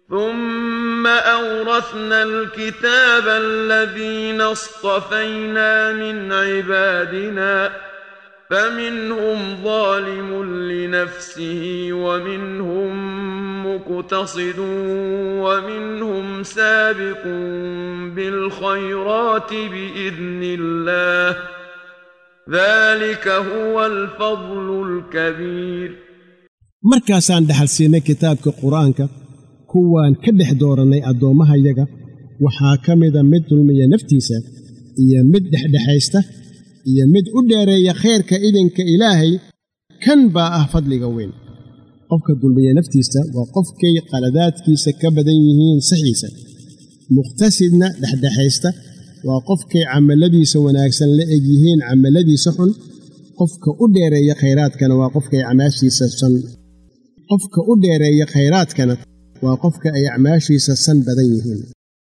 ثم أورثنا الكتاب الذين اصطفينا من عبادنا فمنهم ظالم لنفسه ومنهم مقتصد ومنهم سابق بالخيرات بإذن الله ذلك هو الفضل الكبير markaasaan dhaxal siinay kitaabka qur-aanka kuwaan ka dhex doorannay addoommahayaga waxaa ka mida mid dulmiya naftiisa iyo mid dhexdhexaysta iyo mid u dheereeya khayrka idinka ilaahay kan baa ah fadliga weyn qofka dulmiya naftiisa waa qofkay qaladaadkiisa ka badan yihiin saxiisa muqtasidna dhexdhexaysta waa qofkay camalladiisa wanaagsan la eg yihiin camalladiisa xun qofka u dheereeya khayraadkana waa qofkay acmaashiisa san qofka u dheereeya khayraadkana waa qofka ay acmaashiisa san badan yihiin